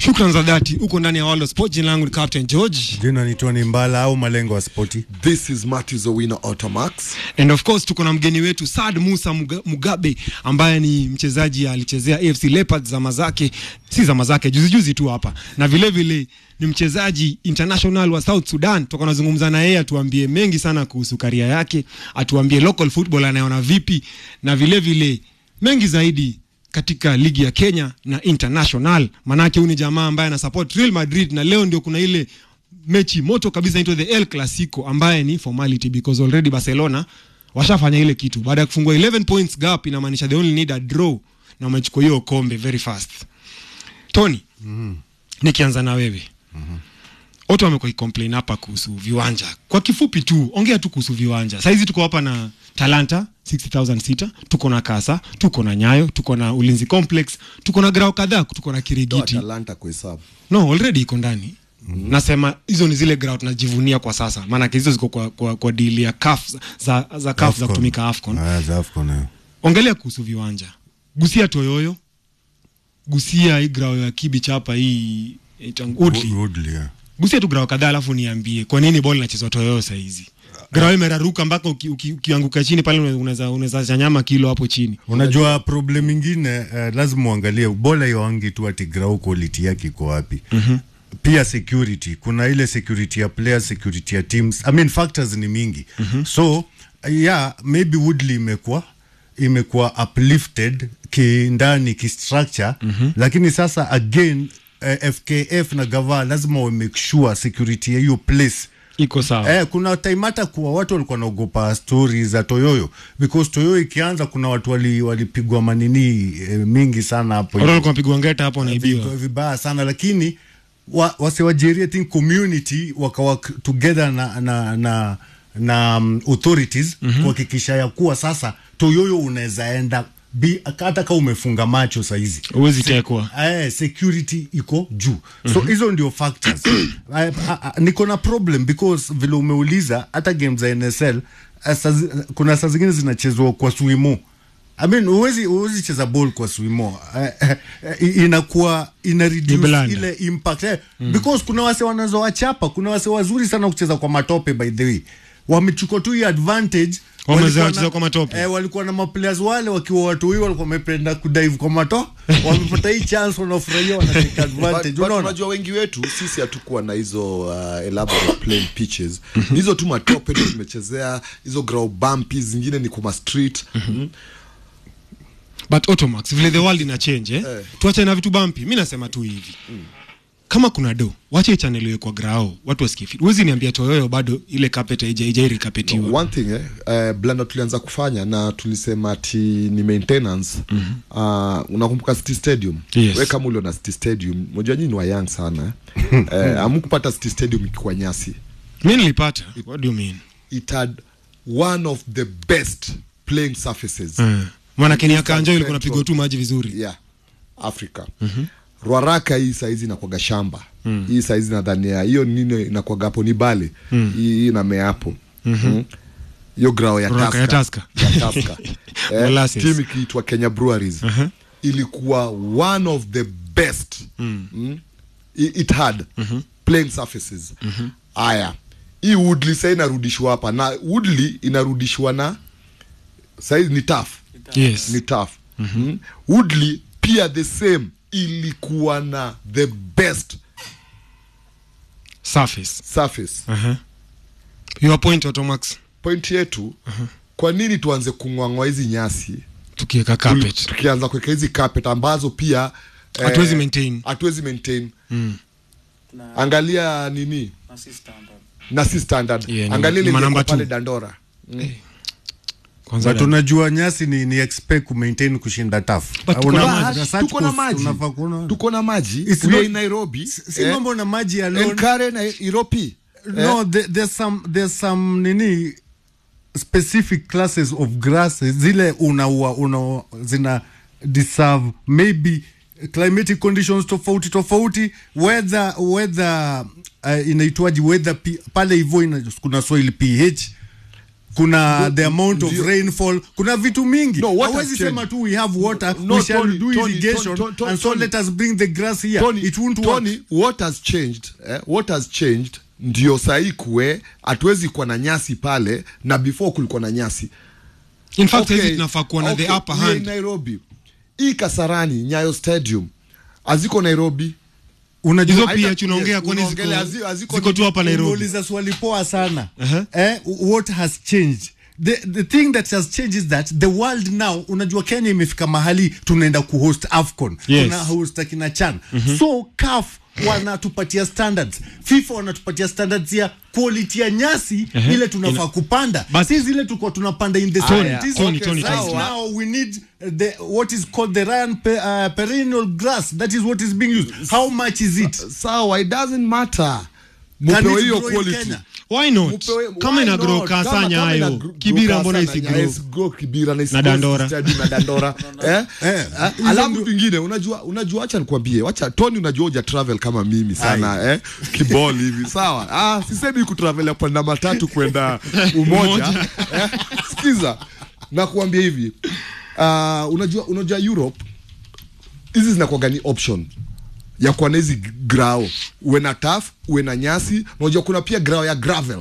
Shukran za dhati, uko ndani ya World of Sport. Jina langu ni Captain George jina ni Tony Mbala au malengo ya spoti. This is Matthews Owino Automax. and of course tuko na mgeni wetu Saad Musa Muga- Mugabe ambaye ni mchezaji alichezea AFC Leopards zama zake, si zama zake, juzi juzi tu hapa, na vile vile ni mchezaji international wa South Sudan. Tuko nazungumza na yeye atuambie mengi sana kuhusu karia yake, atuambie local football anaona vipi, na vile vile mengi zaidi katika ligi ya Kenya na international. Manake huyu ni jamaa ambaye ana support Real Madrid, na leo ndio kuna ile mechi moto kabisa inaitwa the El Clasico ambaye ni formality because already Barcelona washafanya ile kitu baada ya kufungua 11 points gap, inamaanisha they only need a draw na wamechukua hiyo kombe very fast. Tony, nikianza na wewe watu wamekuwa complain hapa kuhusu viwanja. Kwa kifupi tu, ongea tu kuhusu viwanja. Saizi tuko hapa na Talanta 60000 sita, tuko na Kasa, tuko na Nyayo, tuko na Ulinzi Complex, tuko na grao kadhaa, tuko na Toa Kirigiti. Talanta kuhesabu. No, already iko ndani. Nasema hizo ni zile ground tunajivunia kwa sasa, maanake hizo ziko kwa, kwa, kwa deal ya CAF za, za CAF za Afcon. kutumika AFCON. Ah, za Afcon, eh. Ongelea kuhusu viwanja, gusia Toyoyo, gusia hii grao ya Kibich hapa hii inaitwa Woodley. Woodley, yeah. gusia tu grao kadhaa, alafu niambie kwa nini ball inachezwa Toyoyo saa hizi. Grao imeraruka mpaka uki- uki- ukianguka chini pale unaweza unaweza chanyama kilo hapo chini. Unajua problem ingine uh, lazima uangalie bola yoangi tu ati grau quality yake iko wapi. Pia security, kuna ile security ya players, security ya teams. I mean factors ni mingi. So yeah, maybe Woodley imekuwa imekuwa uplifted kindani kistructure lakini sasa again uh, FKF na gava lazima wa make sure security ya hiyo place Iko sawa. Eh, kuna time hata kuwa watu walikuwa naogopa stori za Toyoyo because Toyoyo ikianza kuna watu wali- walipigwa manini eh, mingi sana hapo Watu walikuwa wanapigwa ngeta hapo wanaibiwa. Vibaya- vibaya sana lakini wa, wasiwajeri I think community wakawork together na na na, na um, authorities kuhakikisha ya kuwa sasa Toyoyo unaweza enda bi- hata kama umefunga macho saizi Huwezi tekwa. Eh, security iko juu so hizo ndio factors I- I- I- niko na problem because vile umeuliza hata game za nsl eh, saa zi- kuna saa zingine zinachezwa kwa swimo I mean, huwezi huwezi cheza ball kwa swimo eh, eh, eh, inakuwa ina reduce blanda. ile impact eh, because kuna wase wanaweza wachapa kuna wase wazuri sana kucheza kwa matope by the way wamechukua tu hii advantage Wamezoea walikuwa kucheza na- kwa matope. eh, walikuwa na maplayers wale wakiwa watu hiyo walikuwa wamependa kudive kwa mato wamepata hii chance wanafurahia wanatake advantage But- but unaona unajua wengi wetu sisi hatukuwa na hizo uh, elaborate plain pitches Ni hizo tu matope ndio tumechezea hizo ground bumpy zingine ni kuma street mm. but automax vile the world ina change eh? Eh. tuache na vitu bampi mi nasema tu hivi kama kuna do wache channel iwe kwa grao watu wasikie fit huwezi niambia toyoyo bado ile carpet haija- haijairikapetiwa one thing eh, uh, blanda tulianza kufanya na tulisema ati ni maintenance mm-hmm. uh, unakumbuka city stadium Yes. we kama uliona city stadium moja nyini ni wa young sana eh. eh, amkupata city stadium ikiwa nyasi mi nilipata what do you mean it had one of the best playing surfaces mm. maanake ni akanja ilikuwa Central. napigwa tu maji vizuri yeah africa mm-hmm. rwaraka hii saizi inakwaga shamba mm. hii saizi nadhania hiyo nini inakwaga hapo ni bale mm. hii inamea hapo mm-hmm. hiyo grao ya Ruaraka ya Tusker. Tusker. ya Tusker. eh, Molasses. timu ikiitwa kenya breweries Uh-huh. ilikuwa one of the best mm. Mm. It, it had mm-hmm. playing surfaces haya hii woodley sa inarudishwa hapa na woodley inarudishwa na saizi ni tough yes ni tough mm-hmm. woodley pia the same ilikuwa na the best surface surface uh-huh. your point automax point yetu uh-huh. kwa nini tuanze kungwangwa hizi nyasi tukiweka Tuli- carpet tukianza kuweka hizi carpet ambazo pia eh, Hatuwezi maintain. hatuwezi maintain angalia nini na si standard Yeah, ni- angalia ni ile manamba ilikuwa pale two. dandora kwanza but unajua nyasi ni, ni expect kumaintain kushinda taf But tuko na maji, tuko na maji tuko na maji It's we are not- in nairobi si mambo na maji alone enkare na iropi no there, there's some there's some nini specific classes of grasses zile unaua una zina deserve maybe climatic conditions tofauti tofauti weather weather uh, inaitwaji weather P, pale hivyo ina, kuna soil ph kuna Ndio- the amount of ndio- rainfall kuna vitu mingi No, what has hawezi sema changed? tu we have water No, we shall Tony, do Tony, irrigation Tony, Tony, and so Tony. let us bring the grass here Tony, it won't work Tony, what has changed eh? what has changed ndio sahii kuwe hatuwezi kuwa na nyasi pale na before kulikuwa na nyasi in fact Okay, hizi tunafaa kuwa na okay, the upper we are in hand nairobi hii kasarani nyayo stadium haziko nairobi unajua hizo Haita- pia tunaongea kwani ziko, unaongelea hazi- haziko ziko tu hapa Nairobi umeuliza swali poa sana Uh-huh. eh, what has changed the, the thing that has changed is that the world now unajua kenya imefika mahali tunaenda kuhost afcon Yes. tuna host akina chan so caf wanatupatia standards fifa wanatupatia standards ya quality ya nyasi Uh-huh. ile tunafaa Ina- kupanda Bas- si zile tuko tunapanda in the Tony, 70s. Tony, Tony, Right Tony. now we need uh, the what is called the Ryan pe, uh, perennial grass that is what is being used how much is it sawa it doesn't matter Can mupewe it hiyo grow in quality Kenya? why not Mupewe- kama why ina grow not? Kama- kasanya kama ina hayo gr- kibira grow mbona kasanya, isigrow yes, grow kibira na Na isigrow Dandora. stadi na dandora eh? Eh, Eh, alafu vingine unajua unajua acha nikwambie wacha tony unajua uja travel kama mimi sana eh? kiboli hivi sawa ah, sisemi kutravel ya kwenda matatu kwenda umoja eh? sikiza nakuambia hivi uh, unajua unajua europe hizi zinakuwaga ni option ya kuwa na hizi grao uwe na taf uwe na nyasi unajua kuna pia grao ya gravel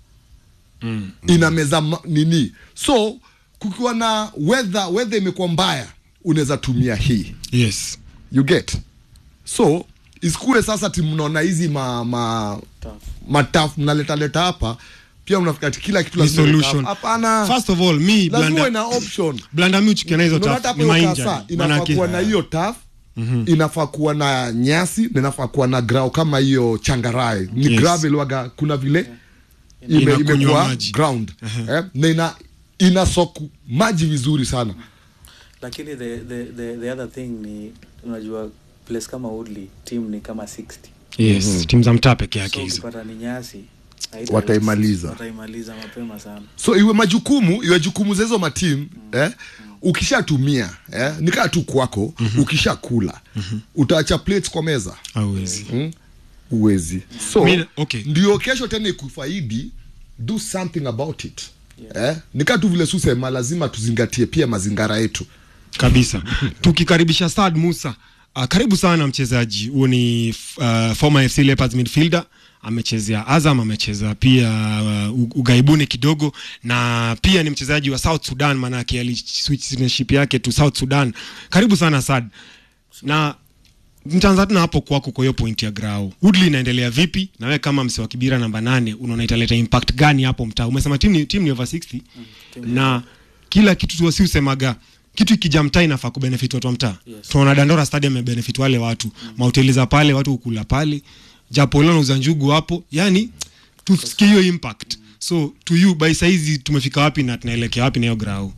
mm. ina meza ma- nini so kukiwa na weather weather imekuwa mbaya unaweza tumia hii yes you get so isikue sasa ti mnaona hizi ma, ma, mataf mnaletaleta hapa pia mnafika ati kila kitu ni lazima iwe solution tough. hapana first of all mi lazima uwe blanda na option blanda mi uchukia na hizo Unaona taf hata ni hapo hiyo mainja kasa, inafaa kuwa na hiyo taf inafaa kuwa na nyasi na inafaa kuwa na grau kama hiyo changarae ni Yes. gravel waga kuna vile ime, Inakunywa imekuwa maji. ground eh, na ina ina soku maji vizuri sana lakini the, the, the, the other thing ni unajua place kama Woodley team ni kama 60 yes timu za mtaa peke yake so hizo ukipata ni nyasi haita- Wataimaliza. wataimaliza mapema sana so iwe majukumu iwe jukumu za hizo matimu eh, ukishatumia eh, nikaa tu kwako ukishakula utaacha plates kwa meza hauwezi mm? uwezi so Mi- okay. ndio kesho tena ikufaidi do something about it eh? nikaa tu vile susema lazima tuzingatie pia mazingara yetu kabisa tukikaribisha Saad Musa uh, karibu sana mchezaji huo ni uh, former FC Leopards midfielder amechezea Azam amecheza pia uh, u- ugaibuni kidogo na pia ni mchezaji wa South Sudan maanake aliswitch citizenship yake to South Sudan karibu sana Saad na mtaanza tuna hapo kwako kwa hiyo point ya grao Woodley inaendelea vipi na wewe kama mse wa kibira namba nane unaona italeta impact gani hapo mtaa umesema timu ni, timu ni over 60 na kila kitu tu si usemaga kitu ikija mtaa inafaa kubenefit watu wa mtaa Yes. tunaona dandora stadium imebenefit wale watu mahoteli za pale watu hukula pale japo leo nauza njugu hapo yani tusikie hiyo impact so to you by saizi tumefika wapi na tunaelekea wapi na hiyo grau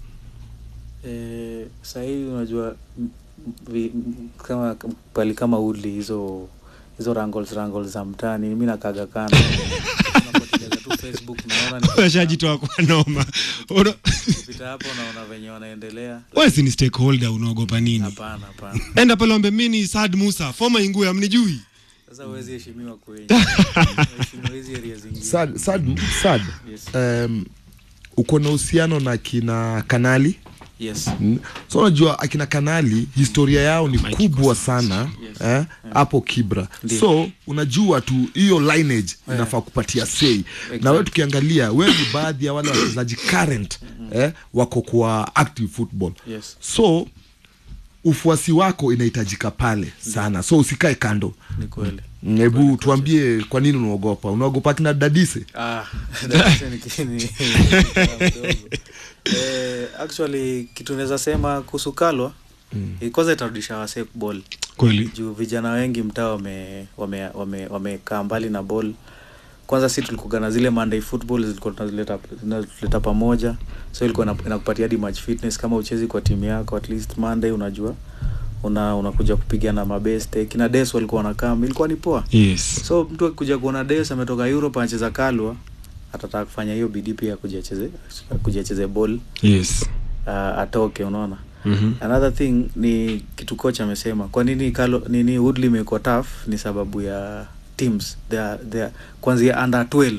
eh, sahii unajua m- vi, m- kama pali kama Woodley hizo hizo rangles rangles za mtaani mi nakaga kana Unapoteleza tu facebook naona ni- washajitoa kwa noma Una- pita hapo naona venye wanaendelea wewe si ni stakeholder unaogopa nini hapana hapana enda pale wambe mimi ni Saad Musa former Ingwe amnijui sasa huwezi heshimiwa kwenye heshimiwa hizi area zingine sad, sad, sad. Yes. Um, uko na uhusiano na kina kanali yes Mm. so unajua akina kanali historia yao ni Mike kubwa sana Yes. eh, hapo kibra Ndio. so unajua tu hiyo lineage inafaa kupatia sei na wewe tukiangalia wewe ni baadhi ya wale wachezaji current eh, wako kwa active football yes so ufuasi wako inahitajika pale sana so usikae kando ni kweli Mm, hebu tuambie kwa nini unaogopa unaogopa kina dadise Ah, darasa ni ki- ni- mdogo. Eh, actually kitu naweza sema kuhusu kalwa mm. kwanza itarudisha wasee ball kweli juu vijana wengi mtaa wame wamekaa wame, wame mbali na ball kwanza si tulikuga na zile monday football zilikuwa tunazileta tunazileta pamoja so ilikuwa ina- inakupatia hadi match fitness kama uchezi kwa timu yako at least monday unajua una unakuja kupigana mabeste kina des walikuwa wanakaa ilikuwa ni poa yes so mtu akikuja kuona des ametoka europe anacheza kalwa atataka kufanya hiyo bidii pia kujiacheze kujiacheze ball yes uh, atoke unaona Mhm. another thing ni kitu coach amesema kwa nini kalo nini woodley imekuwa tough ni sababu ya teams they are, they are, kuanzia under 12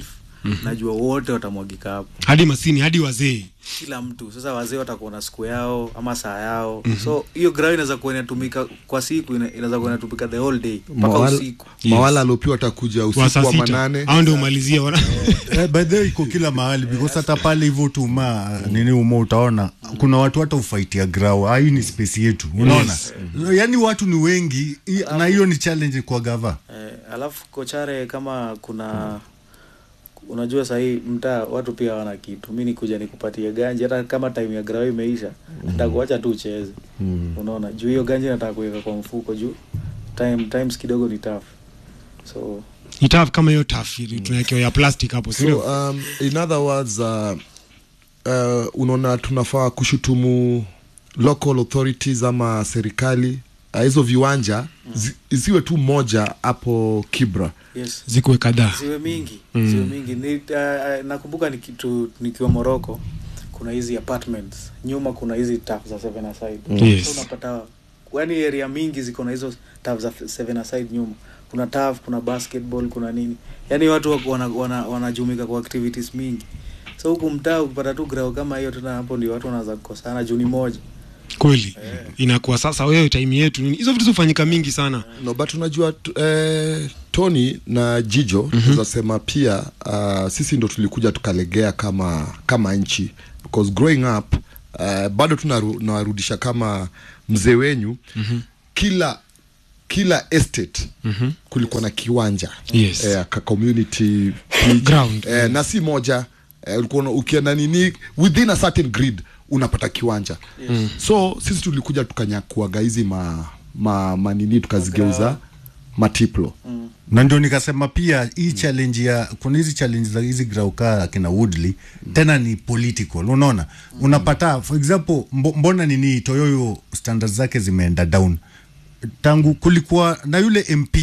najua wote watamwagika hapo hadi masini hadi wazee kila mtu sasa wazee watakuwa na siku yao ama saa yao mm-hmm. so hiyo ground inaweza kuwa inatumika kwa siku ina- inaweza kuwa inatumika the whole day mpaka Mawala- usiku mawala aliopiwa watakuja wa usiku saa wa sita manane au ndio umalizia wana Eh, by the way iko kila mahali because hata pale hivyo tu ma nini umo utaona kuna watu hata ufaitia grau hii ni space yetu unaona Yes. yaani watu ni wengi i- na hiyo ni challenge kwa gava eh, alafu kochare kama kuna unajua sahii mtaa watu pia wana kitu mi nikuja nikupatie ganji hata kama time ya grau imeisha ntakuacha tu ucheze unaona juu hiyo ganji nataka kuweka kwa mfuko juu time times kidogo ni tough so ni tough kama hiyo tough tunawekewa ya plastic hapo so sio um, in other words uh, uh, unaona tunafaa kushutumu local authorities ama serikali uh, hizo viwanja zi, isiwe tu moja hapo kibra yes zikuwe kadhaa ziwe mingi mm. ziwe mingi ni, uh, nakumbuka ni kitu nikiwa moroko kuna hizi apartments nyuma kuna hizi taf za seven aside Yes. so unapata yani area mingi ziko na hizo taf za seven aside nyuma kuna taf kuna basketball kuna nini yani watu wako wanajumika wana, wana wanajumuika kwa activities mingi so huku mtaa ukipata tu grao kama hiyo tena hapo ndio watu wanaanza kukosana juni moja kweli inakuwa sasa wewe time yetu nini hizo vitu zifanyika mingi sana no but unajua t- eh, tony na jijo mm-hmm. tunasema pia uh, sisi ndo tulikuja tukalegea kama kama nchi because growing up uh, bado tunawarudisha kama mzee wenyu mm-hmm. kila kila estate mm-hmm. kulikuwa na kiwanja Yes. eh, ka community pitch. Ground. eh, na si moja eh, ulikuwa una- ukienda nini within a certain grid unapata kiwanja yes. so sisi tulikuja tukanyakuaga hizi ma, ma, manini tukazigeuza matiplo mm. na ndio nikasema pia hii challenge ya kuna hizi challenge za hizi grauka akina Woodley tena ni political unaona unapata for example mbo, mbona nini Toyoyo standards zake zimeenda down tangu kulikuwa na yule MP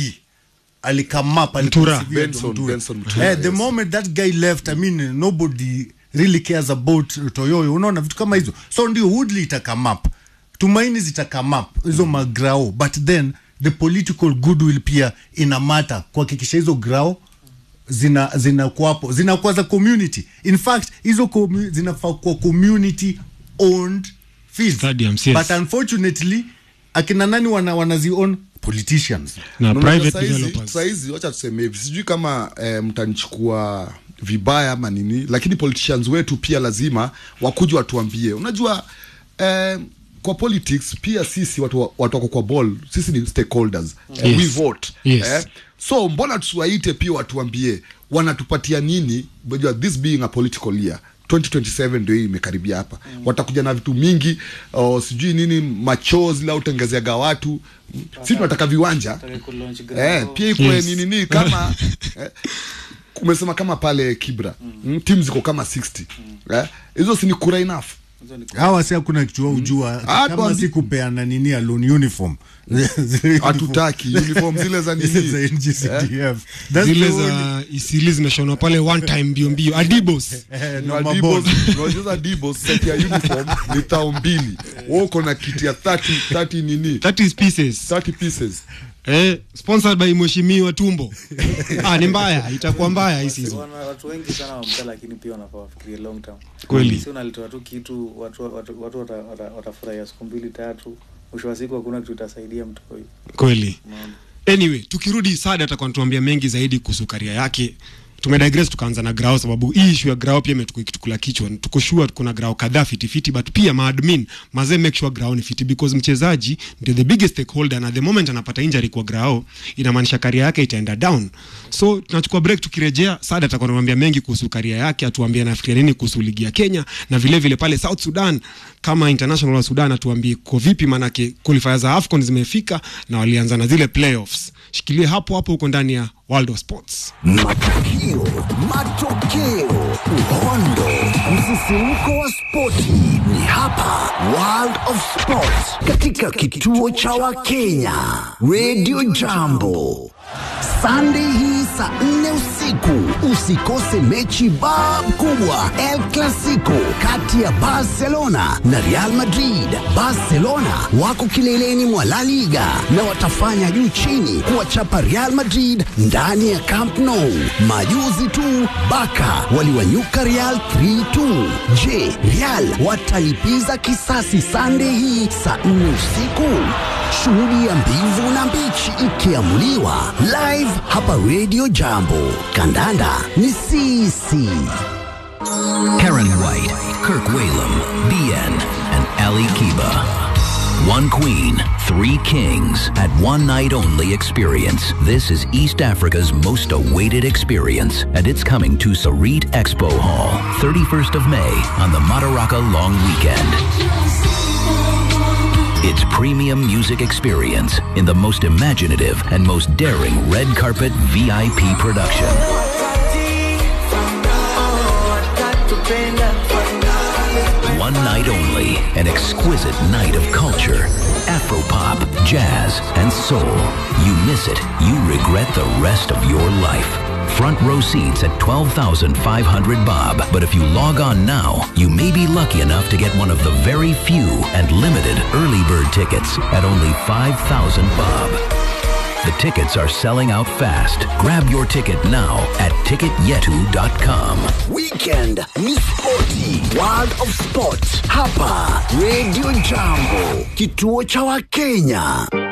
alikamap Mtura. Benson- Benson Mtura, eh, the yes. moment that guy left I mean nobody really cares about Toyoyo unaona vitu kama hizo so ndio Woodley itakamap tumaini zitakamap hizo magrao but then the political goodwill pia ina mata kuhakikisha hizo grao zina zinakuwapo zinakuwa za community in fact hizo commu- zinafaa kuwa community owned fields Stadiums, yes. but unfortunately akina nani wana, wanazi own politicians na Unaona private saizi- developers saizi wacha tuseme hivi sijui kama eh, mtanichukua vibaya ama nini lakini politicians wetu pia lazima wakuja watuambie unajua eh, kwa politics pia sisi watu wa- watu wako kwa ball sisi ni stakeholders eh, Yes. we vote Yes. eh, so mbona tusiwaite pia watuambie wanatupatia nini unajua this being a political year 2027 ndio hii imekaribia hapa mm. watakuja na vitu mingi oh, sijui nini machozi la utengezeaga watu si tunataka viwanja Nataka kulaunch eh, ground. pia ikuwe Yes. nini nini kama eh, umesema kama pale kibra mm. tim ziko kama 60 eh, hizo si ni kura enough Hizo ni hawa si hakuna kitu wao ujua Ah, kama tuambi- si kupeana nini alone uniform Zile hatutaki uniform zile za uniform- nini za NGCDF That's zile the only- za isili zimeshonwa pale one time mbio mbio adibos Eh, Na no Dibos- mabond. unajua Dibos, set ya uniform ni tao mbili wewe uko na kiti ya 30 30 nini that is pieces 30 pieces eh, sponsored by mheshimiwa tumbo ah, ni mbaya itakuwa mbaya hii season Wana- watu wengi sana wamta lakini pia wanafaa wafikirie long term Kweli. si unalitoa tu kitu watu watu watu wata- wata- watafurahia siku mbili tatu mwisho wa siku hakuna kitu itasaidia mtu huyu kweli Unaona? anyway tukirudi sada atakuwa natuambia mengi zaidi kuhusu karia yake tumedigress tukaanza na grao sababu hii issue ya grao pia imetukitukula kichwa tuko sure kuna grao kadhaa fitifiti but pia maadmin mazee make sure grao ni fiti because mchezaji ndio the biggest stakeholder na the moment anapata injury kwa grao inamaanisha karia yake itaenda down so tunachukua break tukirejea sada atakuwa anatuambia mengi kuhusu karia yake atuambie anafikiria nini kuhusu ligi ya kenya na vile vile pale south sudan kama international wa sudan atuambie ko vipi manake qualifier za afcon zimefika na walianza na zile playoffs shikilie hapo hapo huko ndani ya world of sports Matukio, matokeo, uhondo, msisimko wa spoti ni hapa World of Sports katika kituo cha Wakenya Radio Jambo. Sunday hii saa nne usiku. Usikose mechi bab kubwa El Clasico kati ya Barcelona na Real Madrid. Barcelona wako kileleni mwa La Liga na watafanya juu chini kuwachapa Real Madrid ndani ya Camp Nou. Majuzi tu Baka waliwanyuka Real 3-2. Je, Real watalipiza kisasi Sunday hii saa nne usiku? Shuhudia mbivu na mbichi ikiamuliwa live hapa Radio Jambo. Kandanda ni sisi. Karen White, Kirk Whalum, BN, and Ali Kiba. One queen, three kings at one night only experience. This is East Africa's most awaited experience, and it's coming to Sarit Expo Hall, 31st of May on the Madaraka Long Weekend. It's premium music experience in the most imaginative and most daring red carpet VIP production. One night only, an exquisite night of culture, Afropop, jazz, and soul. You miss it, you regret the rest of your life. Front row seats at 12,500 bob, but if you log on now, you may be lucky enough to get one of the very few and limited early bird tickets at only 5,000 bob. The tickets are selling out fast. Grab your ticket now at ticketyetu.com. Weekend ni spoti, World of Sport hapa Radio Jambo, kituo cha Wakenya.